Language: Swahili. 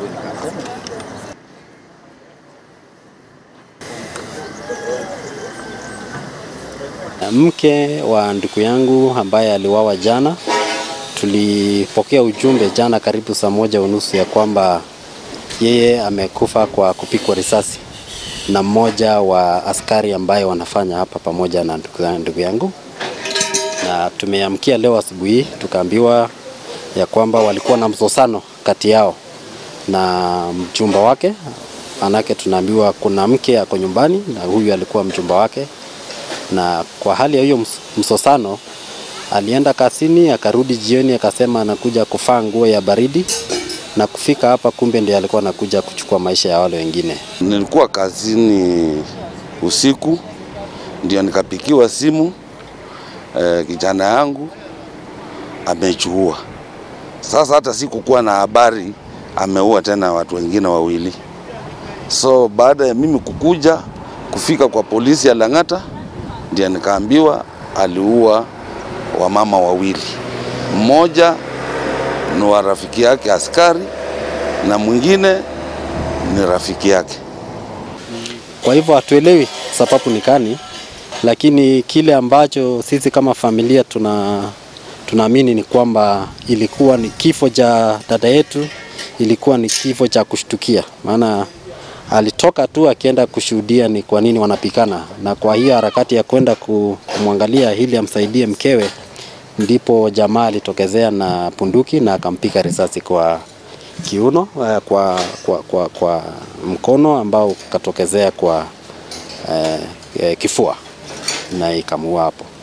Mke wa ndugu yangu ambaye aliwawa jana, tulipokea ujumbe jana karibu saa moja unusu ya kwamba yeye amekufa kwa kupigwa risasi na mmoja wa askari ambaye wanafanya hapa pamoja na ndugu yangu, na tumeamkia leo asubuhi tukaambiwa ya kwamba walikuwa na msosano kati yao na mchumba wake, manake tunaambiwa kuna mke ako nyumbani na huyu alikuwa mchumba wake na kwa hali ya hiyo msosano alienda kazini, akarudi jioni, akasema anakuja kuvaa nguo ya baridi na kufika hapa, kumbe ndiye alikuwa anakuja kuchukua maisha ya wale wengine. Nilikuwa kazini usiku, ndio nikapikiwa simu eh, kijana yangu amechuua. Sasa hata sikukuwa na habari ameua tena watu wengine wawili. So baada ya mimi kukuja kufika kwa polisi ya Lang'ata ndio nikaambiwa aliua wamama wawili, mmoja ni wa rafiki yake askari na mwingine ni rafiki yake. Kwa hivyo hatuelewi sababu ni gani, lakini kile ambacho sisi kama familia tuna tunaamini ni kwamba ilikuwa ni kifo cha dada yetu, ilikuwa ni kifo cha kushtukia, maana alitoka tu akienda kushuhudia ni kwa nini wanapikana, na kwa hiyo harakati ya kwenda kumwangalia ili amsaidie mkewe, ndipo jamaa alitokezea na punduki na akampiga risasi kwa kiuno, kwa, kwa, kwa, kwa mkono ambao ukatokezea kwa eh, kifua na ikamuua hapo.